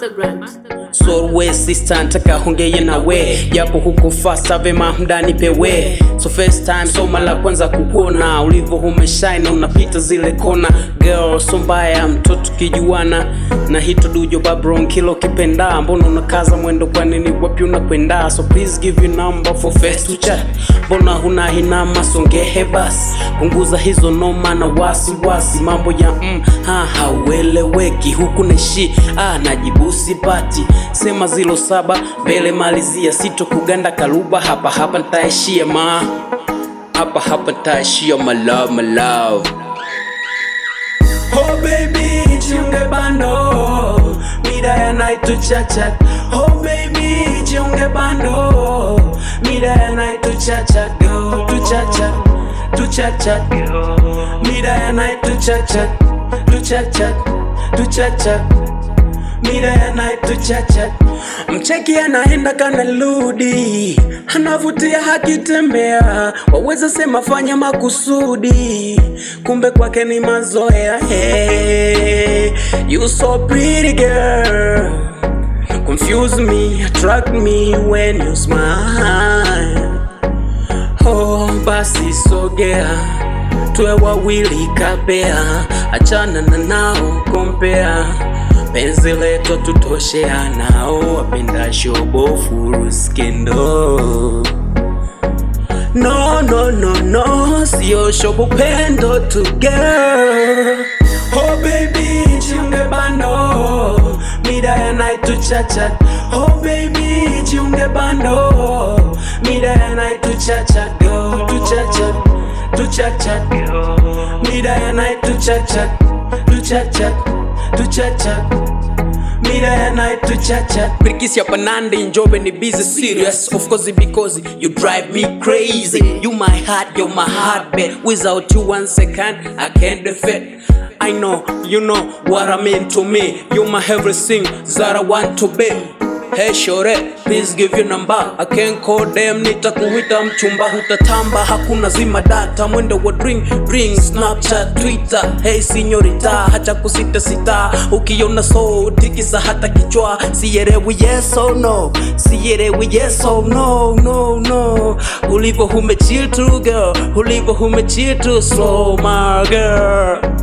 Mastergram. So we sister nataka hongeye na we japo huko fasta vema mdani pewe so first time so mara kwanza kukuona ulivyo umeshine unapita zile kona girl so mbaya mtoto kijuana na hito dujo babron kilo kipenda mbona unakaza mwendo kwa nini wapi unakwenda so please give your number for first to chat mbona huna hinama songehe basi punguza hizo noma na wasiwasi mambo ya mm, ha haueleweki huku neshi ah, najibu sipati sema zilo saba mbele malizia sito kuganda kaluba hapa hapa ntaishia ma hapa hapa ntaishia my love my love Oh baby, jiunge bando mida ya night to chat chat. Oh baby, jiunge bando mida ya night to chat chat. Go to chat chat, to chat chat. Mida ya night to chat chat, to chat chat, to chat chat. Mida ya night to chat chat. Mcheki anaenda kana ludi, anavutia hakitembea, waweza sema fanya makusudi, kumbe kwake ni mazoea. Hey, you so pretty girl, confuse me, attract me when you smile. Oh, basi sogea tuwe wawili kapea, achana na nao kompea, penzi letu tutoshea nao, wapenda shobo furu skendo No, no, no, no, sio shobo pendo tu girl Oh baby, jiunge bando Mida ya night to chat chat Oh baby, jiunge bando Mida ya night to chat chat Go to chat chat, to chat chat Mida ya night to chat chat To chat chat, to chat chat Mida ya night to chat chat Birikisi hapa Nandi Njobe ni busy serious Of course because you drive me crazy You my heart, you're my heartbeat Without you one second I can't defend I know, you know what I mean to me You're my everything that I want to be Hey shore, please give your number I can't call them, nitakuita mchumba Hutatamba, hakuna zima data Mwendo wa ring, ring, snapchat, twitter Hey sinyorita, hacha kusita sita Ukiona so, tikisa hata kichwa Siyerewi yes or no Siyerewi yes or no, no, no Ulivo humechill tu girl Ulivo humechill tu slow my girl